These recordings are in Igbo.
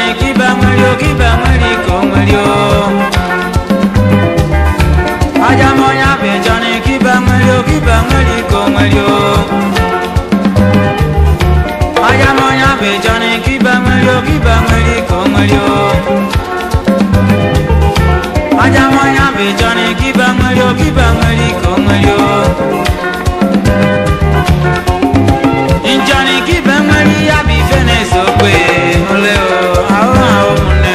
kibe nwere o kibe nwere ka o nwere o aja m onye bụ ịchọrọ kibe nwere o kibe nwere ka o nwere o aja m onye bụ ịchọrọ kibe nwere o kibe nwere ka o nwere o aja m onye bụ ịchọrọ kibe nwere o kibe nwere ka o nwere o njọni kibe nwere ya bụ ife na-eso okwe ole o ahụ ahụ ụmụnne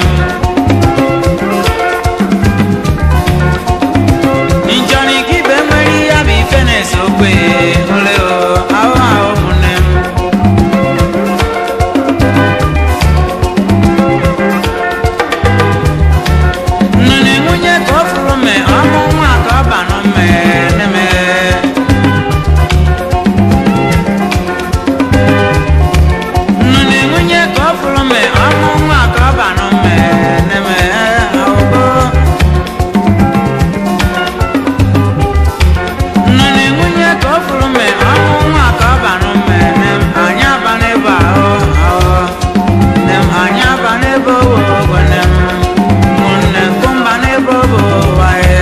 m njọni kibe nwere ya bụ ife na-eso okwe ole o ahụ ahụ ụmụnne m nnụnụ nwunye ka ọ fụrụ mme ọmụ nwa ka ọ banụ mme neme nnụnụ nwunye ka ọ fụrụ mme ọmụ nwa ka ọ banụ mme neme ahụgo nnụnụ nwunye ka ọ fụrụ mme ọmụ nwa ka ọ banụ mme nem anyị aba n'ebe ahụ ahụ nem anyị aba n'ebe owo ogwe nem ụmụnne nkụmba n'ebe obo waye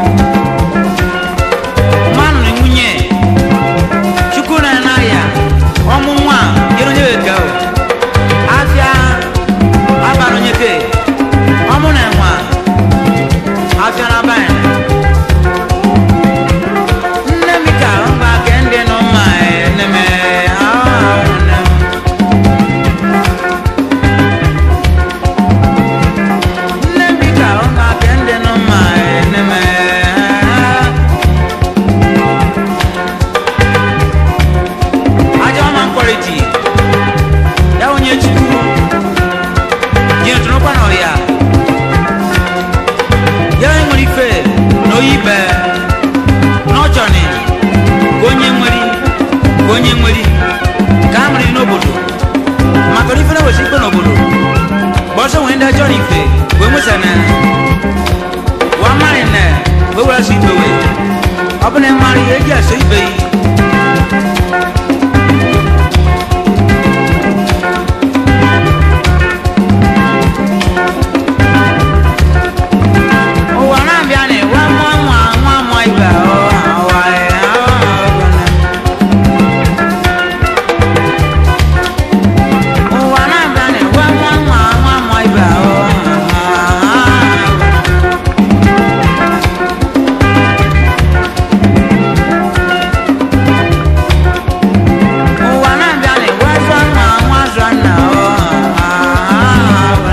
mmanụ na nwunye chukwu na n'ahịa ọmụ nwa yere onye weka o afịa abara onye ke ọmụ na nwa afịa na abanye nne m ka mgba ke ndị nọ mma nne m ahụ ahụ nne m nne m ka mgba ke ndị nọ mma nne m ajọ ọma mkpọrịtị ya onye chukwu ji ntụrụkwa na ọya ya onye nwere ife na oyi ibe n'ọchọni ka onye nweri ka onye nweri ka a mụrụ n'obodo maka na ife na-ewesi ikpe n'obodo bọsọ nwere ndị achọrọ ife wee nwesa na wa mmarị na wee were asụ ibe wee ọ bụ na ịmarị ihe eji asụ ibe yi ụwa na-abịa na ịwa nwa nwa nwa nwa ibe ahụ awa ahụ ụwa na-abịa na ịwa nwa nwa nwa nwa ibe ahụ ụwa na-abịa na ịwa zọ nwa nwa zọ nna ahụ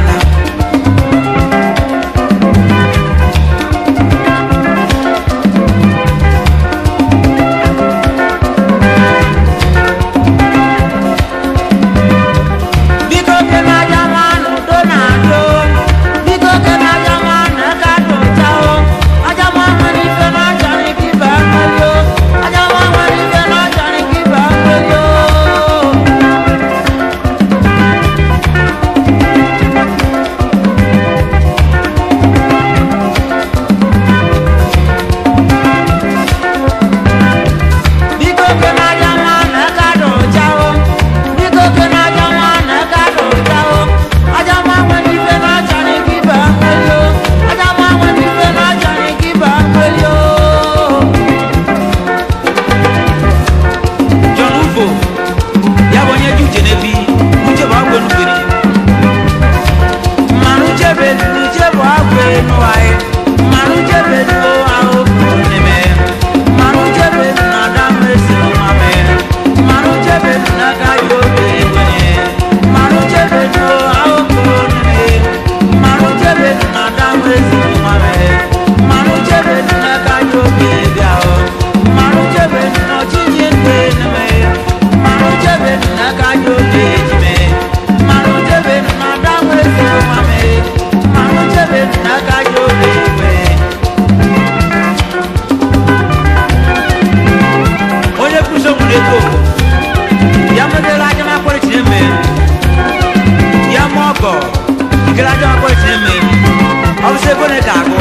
biko kene aja nwanụ do na ado biko kene aja nwanụ aka dị ụcha o aja nwa nwere ife na achọrọ ike ibe mmeri o aja nwa nwere ife na achọrọ ike ibe mmeri o biko kene aja nwanụ aka dị ụcha o biko kene aja nwanụ aka dị ụcha o aja nwa nwere ife na achọrọ ike ibe mmeri o aja nwa nwere ife na achọrọ ike ibe mmeri o John Ufo ya bụ onye ji uche n'ebi uche bụ agwụ enubere mmanụ uche bụ elu uche bụ agwụ enu anyị mmanụ uche bụ elu ahụ bụ n'ime mmanụ uche bụ elu na ada mmesi nwa mee mmanụ uche bụ elu na aka ya oge egwenye mmanụ uche bụ elu ahụ bụ n'ime mmanụ uche bụ elu na ada mmesi nwa mee mmanụ uche bụ elu na aka ya oge bịa o mmanụ uche bụ elu na ọchịchị ndị n'ime mmanụ uche bụ elu na aka ya oge ejime mmanụ uche bụ elu na ada mmesi nwa mee mmanụ uche bụ elu na aka ya oge egwe onye kwụsị nwere ego ya medela aja makpọrịtị eme ya ma ọgọ ikere aja makpọrịtị eme ọ bụsị ego na ka agụ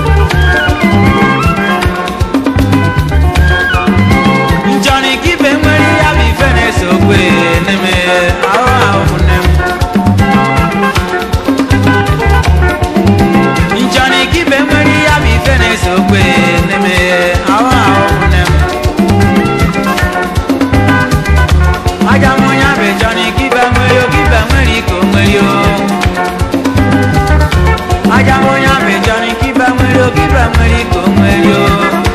njọni ka ibe nwere ya bụ ife na-ese okwe n'eme ahụ ahụ nne m aja onye abịjọ ni kibe nwere o kibe nwere ka o nwere o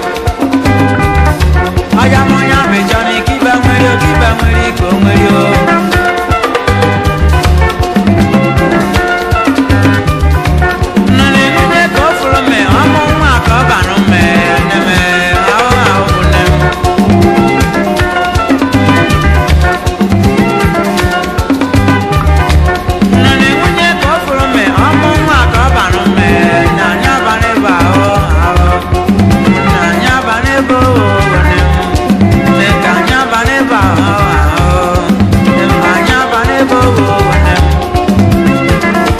aja onye abịjọ ni kibe nwere o kibe nwere ka o nwere o nnụnụ nwunye ka o furu mme ọmụ nwa ka ọ banụ mme neme ahụ ahụ bụ nne m nnụnụ nwunye ka o furu mme ọmụ nwa ka ọ banụ mme na anya abalị bụ ahụ ahụ na anya abalị bụ nne m mme ka anya abalị bụ ahụ ahụ mme anya abalị bụ nne m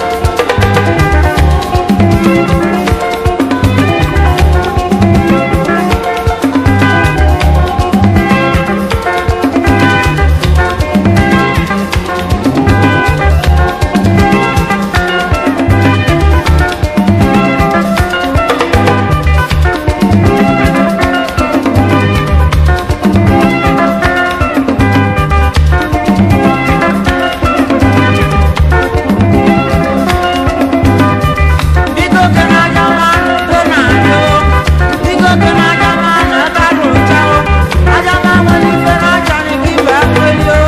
Biko kena aja mmanụ ebe na-adị o. Biko kena aja mmanụ ebe a rụcha o. Aja mmanụ nwere ife na-acha n'ike ibe akweli o.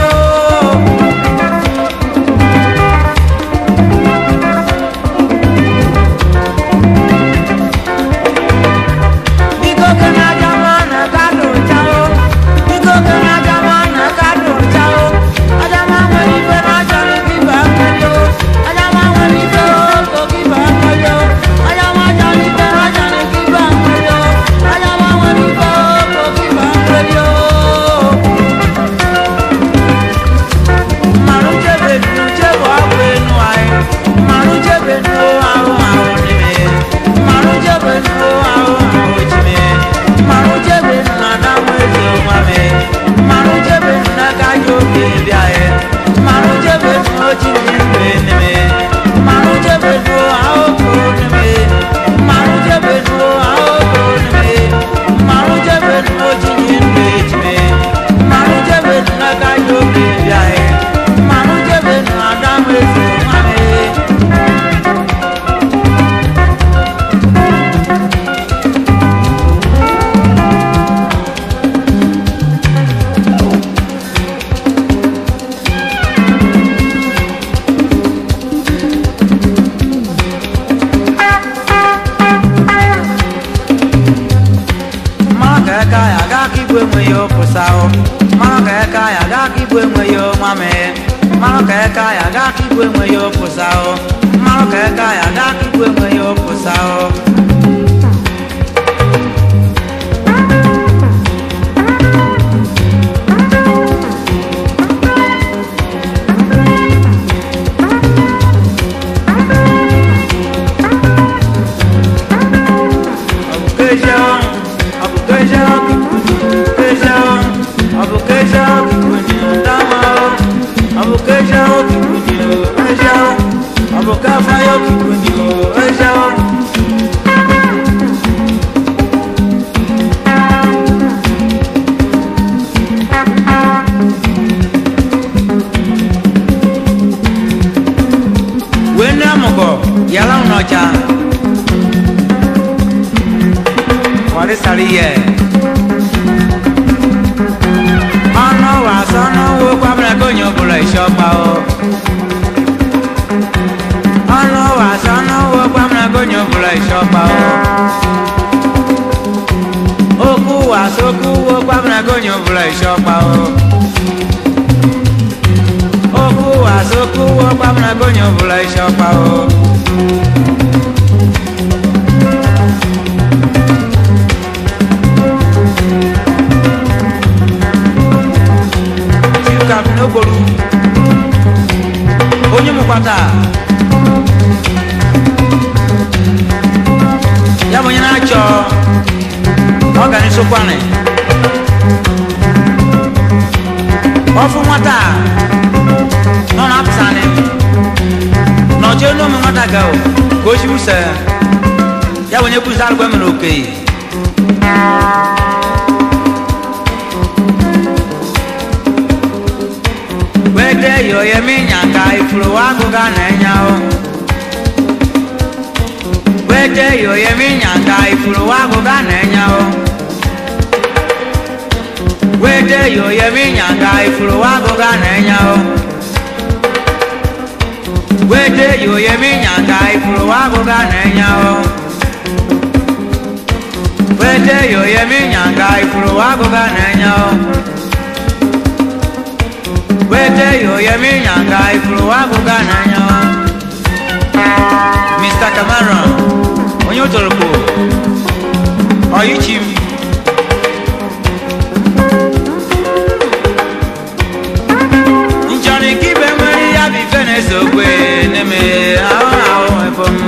Biko kena aja mmanụ ebe a rụcha o. Biko kena aja mmanụ ebe a rụcha o. Aja mmanụ nwere ife na-acha n'ike ibe akweli o. Aja mmanụ nwere ife o, ka ibe akweli o. Aja mmanụ aja n'ife na-acha n'ike ibe akweli o. Aja mmanụ nwere ife o, ka ibe akweli o. mmanụ chebe nnu chebe ọgwụ enu anyị mmanụ chebe nnu ahụ ahụ n'ime mmanụ chebe nnu ahụ ahụ chime mmanụ chebe nnu ada nwa eze nwa me mmanụ chebe nnu n'aka ji oge bịa ye mmanụ chebe nnu ochi n'ime n'ime mmanụ chebe nnu ahụ kụrụ n'ime mmanụ chebe nnu ahụ kụrụ n'ime mmanụ chebe nnu ochi n'ime chime mmanụ chebe nnu n'aka ji oge bịa ye mmanụ chebe nnu ada nwa eze nwa me mmanụ ka aka ya gaa ka igwe enweghị opụsa o mmanụ ka aka ya gaa ka igwe enweghị nwa mee mmanụ ka aka ya gaa ka igwe enweghị opụsa o mmanụ ka aka ya gaa ka igwe enweghị opụsa o Queijão, abu queijão, queijão, abu queijão, que bonito da mão, abu queijão, que bonito, queijão, abu café, que bonito, queijão. Wende amugo, yala unocha. wàrí sàrí yẹ. ọ̀nà wà sọ́nà wo pàmìlẹ̀ kò yàn bùrọ̀ ìṣọ́pa o. ọ̀nà wà sọ́nà wo pàmìlẹ̀ kò yàn bùrọ̀ ìṣọ́pa o. okú wà sókú wo pàmìlẹ̀ kò yàn bùrọ̀ ìṣọ́pa o. okú wà sókú wo pàmìlẹ̀ kò yàn bùrọ̀ ìṣọ́pa o. Chika n'okporo onye mụkwata ya bụ onye na-achọ ọganisokwanị ọfụ nwata a nọ na-apụsanị nọchie n'ụmụ nwata ga o ka o chibusa ya bụ onye busa arụkwa mere okenye wede yo ye mi nyaka ifuru wa guga na enyawo wete yoyemi nyanga ifuru wagoga nenyawo wete yoyemi nyanga ifuru wagoga nenyawo wete yoyemi nyanga ifuru wagoga nenyawo wete yoyemi nyanga ifuru wagoga nenyawo wete yoyemi nyanga ifuru wagoga nenyawo Mr. Cameron onye ụtọrọkpo ọyịchi m nchọrọ ike ibe nwere ya bụ ife na-ese okwe n'eme ahụ ahụ ebo m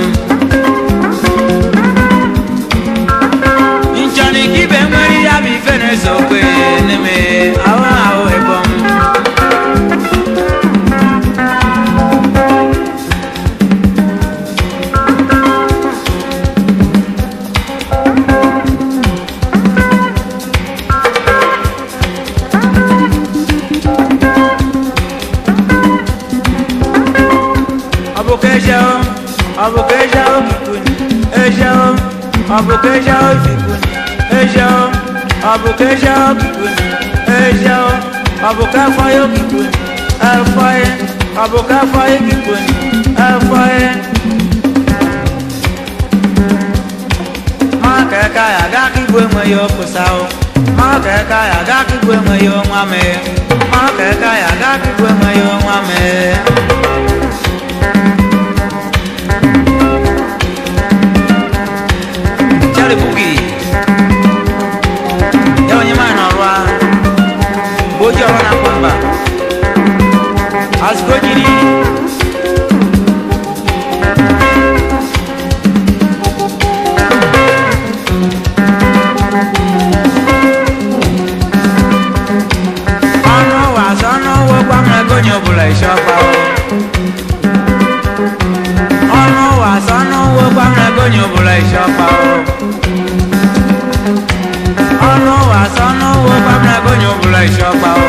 nchọrọ ike ibe nwere ya bụ ife na-ese okwe n'eme ahụ ahụ ebo m ọbụkeja ọbụkeja okikuni eja ọbụkeja ofikuni eja ọbụkeja okikuni eja ọbụkafọye okikuni efọye ọbụkafọye okikuni efọye. maka eka ya aga ka igwe enweghị okụsa o maka eka ya aga ka igwe enweghị ọnwa mee maka eka ya aga ka igwe enweghị ọnwa mee Charlie Boogie. Ya onye maa n'ọrụ a mgbe oji ọrụ na-akwa mba azụko jiri ọnụ ụwa azụ ọnụ ụwa gwa m ego onye ọbụla isi ọkpa o ọnụ ụwa azụ ọnụ ụwa gwa m ego onye ọbụla isi ọkpa o ọnụ ụwa azụ ọnụ ụwa gwa m ego onye ọbụla isi ọkpa o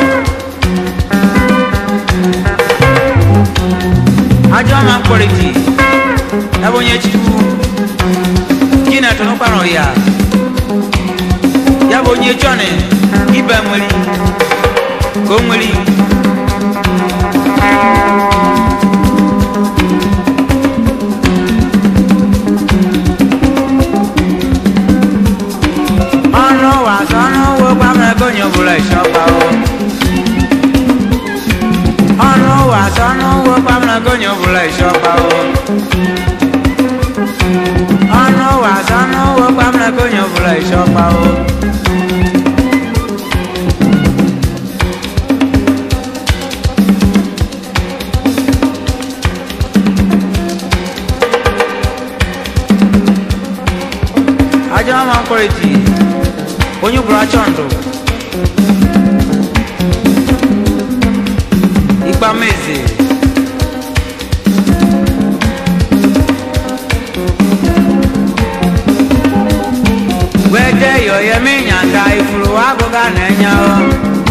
ajọ ọma mkpọrịtị ebe onye chukwu gị na tụnụkpara ya ya bụ onye chọnị ibe nwere ka o nwere ọnụ ụwa azụ ọnụ ụwa gwa m ego onye ọbụla isi ọkpa o ọnụ ụwa azụ ọnụ ụwa gwa m ego onye ọbụla isi ọkpa o ọnụ ụwa azụ ọnụ ụwa gwa m ego onye ọbụla isi ọkpa o ajọ ọma mkpọrịtị onye bụrụ achọ ndụ ikpa meze wete yoyemi nyanga ifuru agụga na-enye o